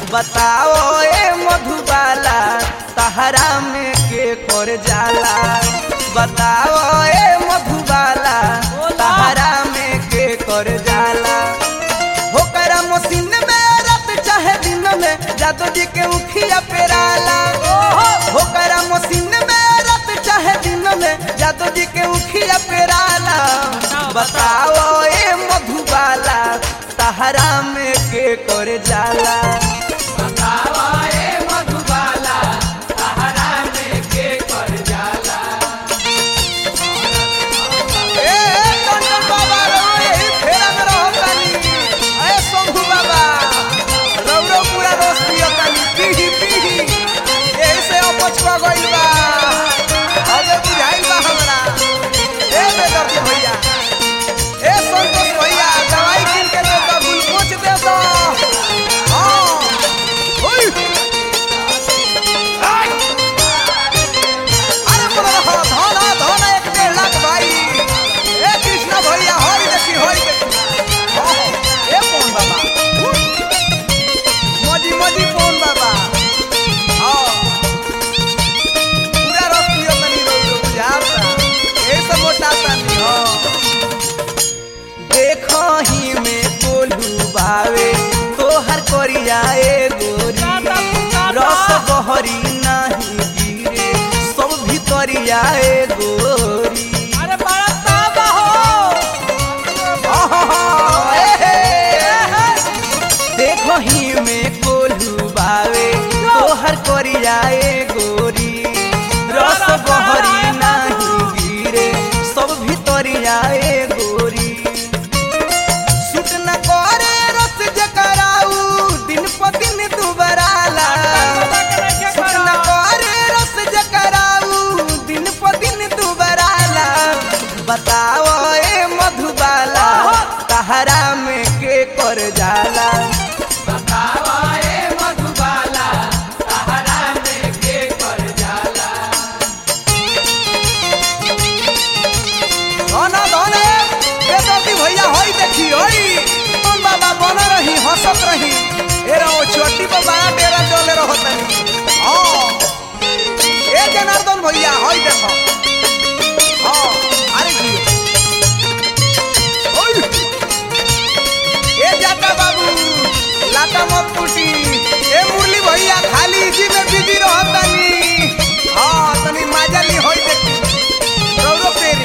बताओ ए मधुबाला तहरा में के कर जाला बताओ ए मधुबाला तहरा में के कर जाला होकरा मशीन में रात चाहे दिन में जादू जी के उखिया पेराला होकरा मशीन में रात चाहे दिन में जादू जी के उखिया पेराला बताओ ए मधुबाला तहरा में के कर जाला ए, ए, टंडन बाबा, रउआ यही फेरा में रहो तानी। ए, शंभू बाबा, रउरो पूरा रोज पियो तानी, पीही, पीही। एही से अपच क गइल बा। अबे बुझाइल बा हमरा। ए, बेदर्दी भैया। ए, संतोष भैया, दवाई किन के दे दो, ग्लूकोज दे दो। हाँ। ओइ। आइ। अरे बोलो रहो, धन हा, धन हा, एक डेढ़ लाख भाई ए कृष्णा भैया हरी देखी हरी देखी हाँ, हाँ, ए कौन बाबा मजी मजी कौन बाबा हाँ पूरा रस पियो तनी रोज बुझाता ए सब मोटाता नहीं हाँ देखो ही में बोलू बावे तोहर करिया ए गोरी रस बहरी नाही गिरे सब भितरिया ए गोरी अरे बड़ा ताबा हो आहा, ए, हे। देखो ही में कोल्हू बावे तोहर करिया ए गोरी रस बहरी नाही गिरे सब भितरिया ए गोरी सुट न करे रस जकराऊ दिन प दिन दुबराला सुट न करे रस जकराऊ दिन प दिन दुबराला बताओ ए मधुबाला तहरा में के कर जाला धना धने बेदर्दी भैया होई देखी होई तुम बाबा बन रही हंसत रही ए रहो छोटी पर बड़ा डेरा डोले रहो तनी हाँ ए जनार्दन भैया होई देखो हाँ अरे जी ओई ए जाता बाबू लाता मत टूटी ए मुरली भैया खाली इसी में बिजी रहो तनी हाँ तनी माजा ली होई देखी रौरो पेरी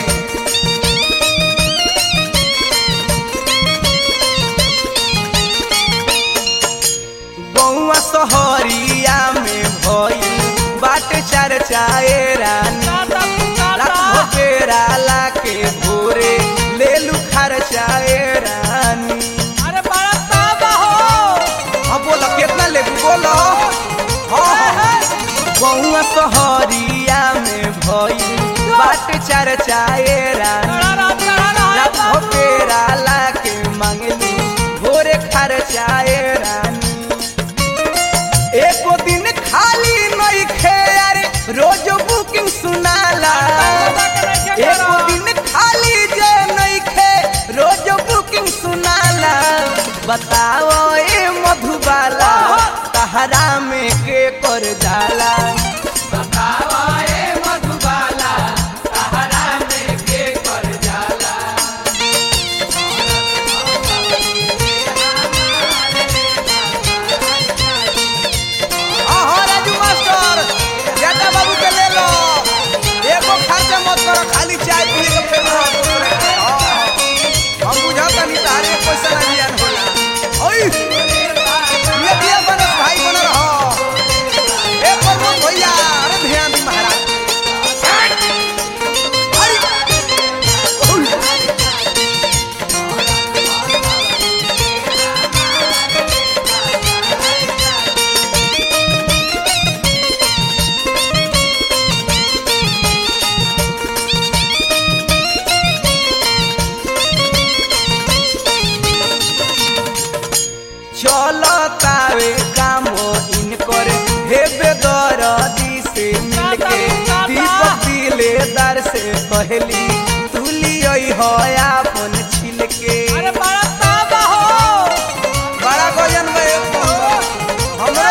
गौआ सहरिया में भई बाट चर्चाए रानी रात भोकेराला के भोरे ले लू खर्चाए रानी अरे बड़ा ताबा हो हाँ बोलो कितना ले बोलो हाँ हाँ गौआ सहरिया में भई बाट चर्चाए रानी रात भोकेराला के मंगली भोरे खर्चाए रानी एको दिन खाली नहीं खे अरे रोज बुकिंग सुनाला एको दिन खाली जे नहीं खे रोज बुकिंग सुनाला बताओ ए मधुबाला तहरा में के कर जाला हाँ, हाँ, राजू मास्टर जाटा बाबू के ले लो एगो खर्चा मत करो खाली चाय पी के फेर रहो दूसरे के। हाँ, हाँ। हम बुझाता नहीं तारे पैसा ना जियान होला ओई ये दिया बनस भाई बन रहो ए प्रमोद भैया अरे ध्यान दी महाराज अरे ओई चलो तावे काम इनकर हेबे दरदी से मिलके दीपक दिलेदार से कहली तुली हो अपन छिलके अरे बड़ा ताबा हो बड़ा गजन में हमरो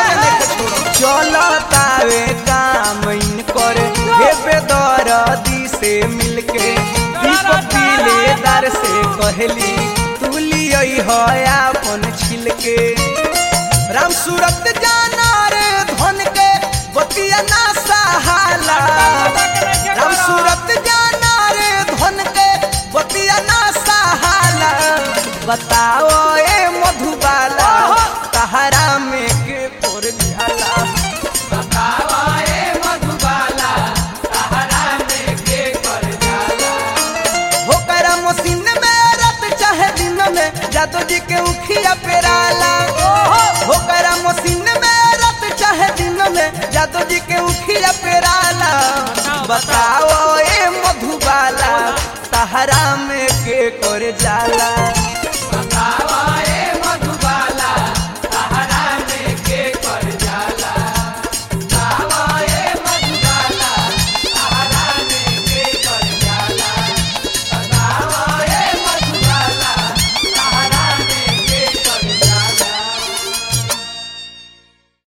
कहली तू लियई हो अपन छिलके राम सूरत जाना रे धन के बतिया ना सहाला राम सूरत जाना रे धन के बतिया ना सहाला बताओ ए मधुबाला तहरा में के कोर जाला बताओ ए मधुबाला तहरा में के कोर जाला हो करा मशीन में रात चाहे दिन में जादू जी के उखिया पेराला हो करा मशीन में रात चाहे दिन में जादू जी के उखिया पेराला बताओ ए मधुबाला तहरा में के कर जाला